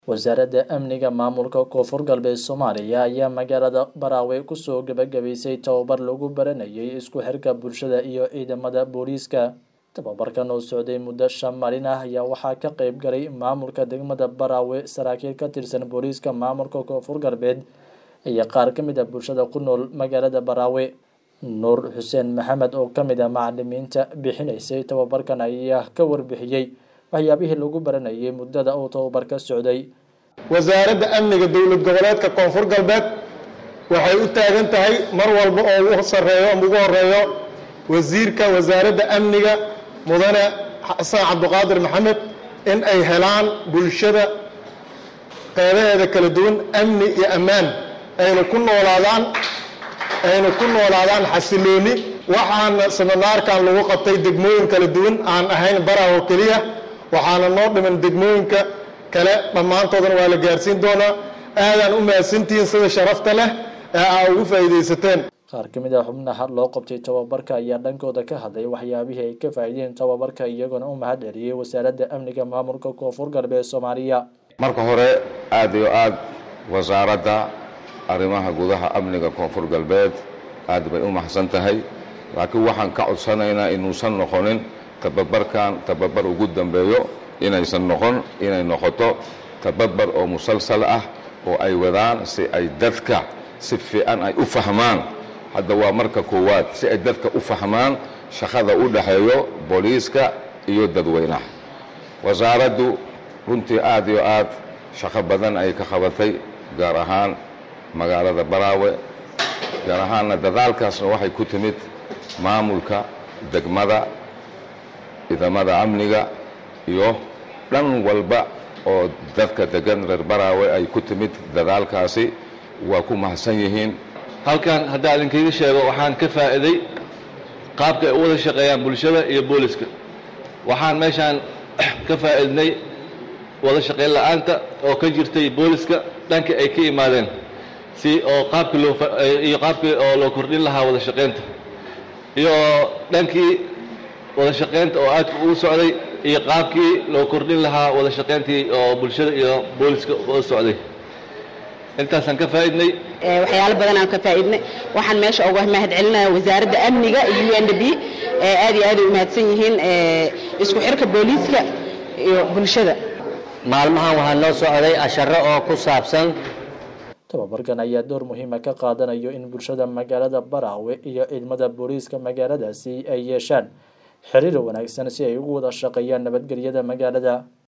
wasaaradda amniga maamulka koonfur galbeed soomaaliya ayaa magaalada baraawe kusoo gebagabaysay tababar lagu baranayay isku xirka bulshada iyo ciidamada booliiska tababarkan oo socday muddo shan maalin ah ayaa waxaa ka qeyb galay maamulka degmada baraawe saraakiil ka tirsan booliiska maamulka koonfur galbeed iyo qaar ka mid a bulshada ku nool magaalada baraawe nuur xuseen maxamed oo ka mid ah macalimiinta bixinaysay tababarkan ayaa ka warbixiyey waxyaabihii lagu baranayay muddada uu tababarka socday wasaaradda amniga dowlad goboleedka koonfur galbeed waxay u taagan tahay mar walba oo ugu sarreeyo ama ugu horeeyo wasiirka wasaaradda amniga mudane xasan cabdiqaadir maxamed in ay helaan bulshada qeybaheeda kala duwan amni iyo ammaan aynu ku noolaadaan aynu ku noolaadaan xasilooni waxaana seminaarkan lagu qabtay degmooyin kala duwan aan ahayn baraho keliya waxaana noo dhiman degmooyinka kale dhammaantoodana waa la gaarsiin doonaa aadaan u mahadsantihiin sida sharafta leh ee aa ugu faa'iidaysateen qaar ka mid ah xubnaha loo qabtay tababarka ayaa dhankooda ka hadlay waxyaabihii ay ka faa'iideen tababarka iyagoona u mahad celiyey wasaaradda amniga maamulka koonfur galbeed soomaaliya marka hore aada iyo aad wasaaradda arrimaha gudaha amniga koonfur galbeed aad bay u mahadsan tahay laakiin waxaan ka codsanaynaa inuusan noqonin tababarkan tababar ugu dambeeyo inaysan noqon inay noqoto tababar oo musalsal ah oo ay wadaan si ay dadka si fiican ay u fahmaan hadda waa marka koowaad si ay dadka u fahmaan shaqada u dhaxeeyo booliiska iyo dadweynaha wasaaraddu runtii aad iyo aad shaqo badan ay ka qabatay gaar ahaan magaalada baraawe gaar ahaanna dadaalkaasna waxay ku timid maamulka degmada ciidamada amniga iyo dhan walba oo dadka degan reer baraawe ay ku timid dadaalkaasi waa ku mahadsan yihiin halkan haddaa idinkaga sheego waxaan ka faa'iiday qaabka ay u wada shaqeeyaan bulshada iyo booliska waxaan meeshaan ka faa'iidnay wada shaqayn la'aanta oo ka jirtay booliska dhanka ay ka imaadeen si oo qaabkii loo iyo qaabkii oo loo kordhin lahaa wada shaqaynta iyo dhankii wada shaqaynta oo aadka ugu socday iyo qaabkii loo kordhin lahaa wada shaqayntii oo bulshada iyo booliska u socday intaasaan ka faa'iidnay waxyaalo badan aan ka faa'iidnay waxaan meesha uga mahad celinaya wasaaradda amniga iyo u n d b aad iyo aad ay u mahadsan yihiin isku xirka booliiska iyo bulshada maalmahan waxaa noo socday asharo oo ku saabsan tababarkan ayaa door muhiima ka qaadanayo in bulshada magaalada baraawe iyo ciidamada booliiska magaaladaasi ay yeeshaan xiriir wanaagsan si ay ugu wada shaqeeyaan nabadgelyada magaalada